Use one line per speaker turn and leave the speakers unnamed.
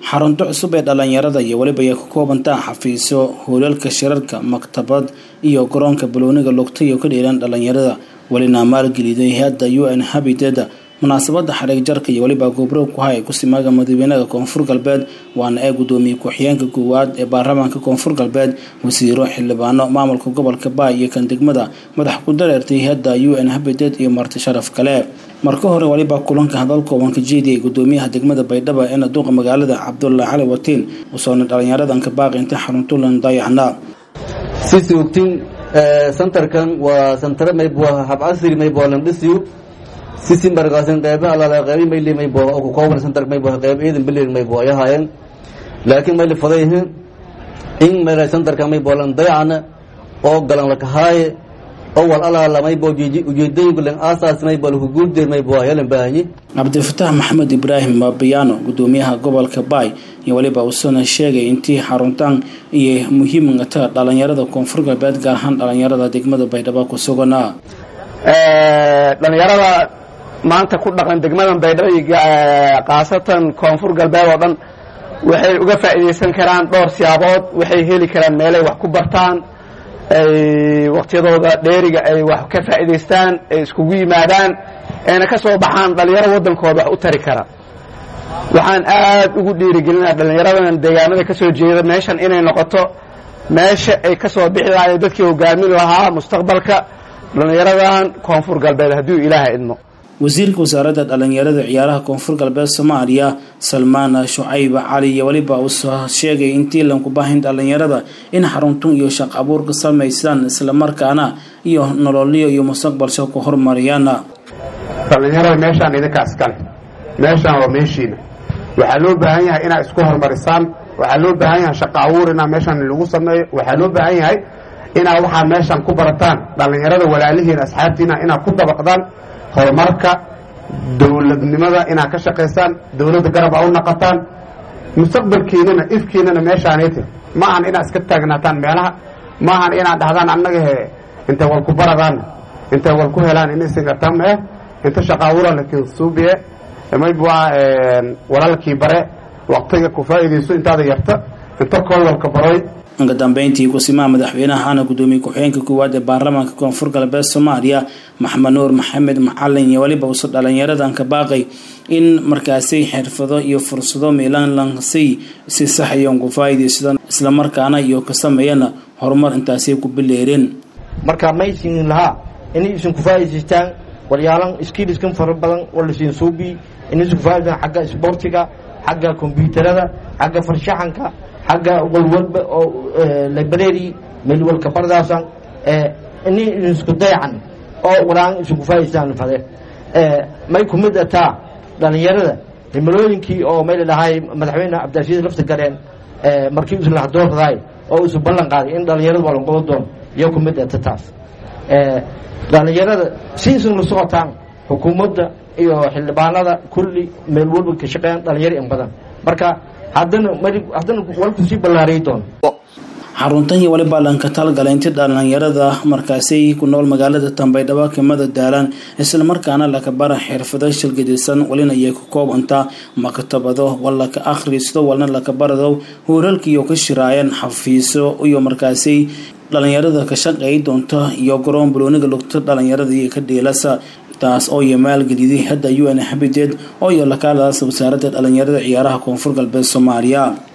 xarunto cusub ee dhalinyarada iyo weliba ay ka koobantaa xafiisyo hoolalka shirarka maktabad iyo garoonka balooniga lugta iyo ka dheelaan dhalinyarada welina maalgeliday hay-adda u n habited munaasabada xariig jarka iyo weliba gobro ku hay kusimaaga madaxweynaha koonfur galbeed waana ee gudoomiye ku-xigeenka koowaad ee baarlamaanka koonfur galbeed wasiiro xildhibaano maamulka gobolka baay iyo kan degmada madax ku dareertay hay-adda u n habited iyo marti sharaf kale marka hore waliba kulanka hadal kooban ka jeediyay gudoomiyaha degmada baydhabo ee naduuqa magaalada cabdulla cali watiin usoona dhalinyaradan ka baaqi intay xaruntulan dayacnaa
sisi ogtiin santarkan waa santare maybo hab casri maybo landhisiyo sisi markaasin qeyba alaala qeybi mayli maybo oo ku kooban santar maybo qeyb ciidan bilir maybo ay ahaayeen laakiin mayli fadayhin in mayla santarkan maybo lan dayacna oo galan lakahaaye oo wal alaala maybo ujeedooyinku lan aasaas maybo laku guuldeer maybo ayalan baahanyi
cabdifatax maxamed ibraahim maabiyaano gudoomiyaha gobolka baay iyo weliba uusana sheegay intii xaruntaan iyo muhiimata dhalinyarada koonfur galbeed gaar ahaan dhalinyarada degmada baydhabo ku suganaa
dhalinyarada maanta ku dhaqan degmadan baydhabo iyo khaasatan koonfur galbeed oo dhan waxay uga faa'iidaysan karaan dhowr siyaabood waxay heli karaan meelay wax ku bartaan ay waqtiyadooda dheeriga ay wax ka faa'iidaystaan ay iskugu yimaadaan ayna ka soo baxaan dhalinyaro waddankooda wax u tari kara waxaan aad ugu dhiirigelinaa dhallinyaradan deegaanada ka soo jeeda meeshan inay noqoto meesha ay ka soo bixi lahaay dadkii hogaamin lahaa mustaqbalka dhallinyaradan koonfur galbeed hadduu ilaaha idmo
wasiirka wasaaradda dhalinyarada ciyaaraha koonfur galbeed soomaaliya salmaan shucayb cali iyo weliba uusoo sheegay intii lanku baahin dhalinyarada in xaruntun iyo shaq abuur ka samaysaan islamarkaana iyo nololyo iyo mustaqbalsha ku horumariyaan
dhallinyarada meeshaan idinkaa iskale meeshaan waa meeshiina waxaa loo baahan yahay inaad isku horumarisaan waxaa loo baahan yahay shaqo abuur inaa meeshaan lagu sameeyo waxaa loo baahan yahay inaad waxaa meeshaan ku barataan dhallinyarada walaalihiina asxaabtiina inaad ku dabaqdaan horumarka dowladnimada inaad ka shaqaysaan dowladda garab a u naqataan mustaqbalkiinana ifkiinana meeshaanayte ma ahan inaad iska taagnaataan meelaha ma ahan inaad dhahdaan annaga he intay wal ku baradaan intay wal ku helaan inaysingartaan mee inta shaqaawura lakin suubiye maybua walaalkii bare waqtiga ku faa'iidayso intaada yarta inta koolwalka baroy
uga dambeyntii kusimaha madaxweynaha ana gudoomiye ku-xigeenka koowaad ee baarlamaanka koonfur galbeed soomaaliya maxamed nuur maxamed macalin iyo weliba uso dhalinyaradan ka baaqay in markaasi xirfado iyo fursado miilan lansay si saxayon ku faa'iidaysadaan islamarkaana iyo ka sameeyana horumar intaasay ku bileereen
marka maysin lahaa inay isin ku faa'iidaystaan waryaalan skiiliskan fara badan oo lasiin suubi inay isin ku faa'idaystaan xagga isboortiga xagga kombyuutarada xagga farshaxanka xagga walwalba oo library meel walka bardaasan ini isku dayacan oo walaan isku faa'iidaystaan fade may ku mid ataa dhalinyarada himilooyinkii oo may dhahay madaxweyne cabdirashiid lafta gareen markii isu la doordaay oo isu ballan qaaday in dhalinyarada waa lanqodo doono iyo ku mid ata taas dhalinyarada si isin la socotaan xukuumadda iyo xildhibaanada kulli meel walba ka shaqeeyaan dhalinyaro in badan marka haddana haddana walku sii ballaariyi doono
xaruntan iyo waliba lanka talgala intii dhalinyarada markaasi ku nool magaalada tambaydhabo kimada daalaan islamarkaana laka bara xirfado shilgadisan walina ayay ku koobantaa maktabado wal laka akhristo walna laka barado hooralkiiyo ka shiraayeen xafiiso iyo markaasi dhalinyarada ka shaqeey doonta iyo garoon balooniga lugta dhalinyarada iyo ka dhiilasa taas oo iyo maalgeliday hadda u n habited oo iyo lakaaladaas wasaaradda dhalinyarada ciyaaraha koonfur galbeed soomaaliya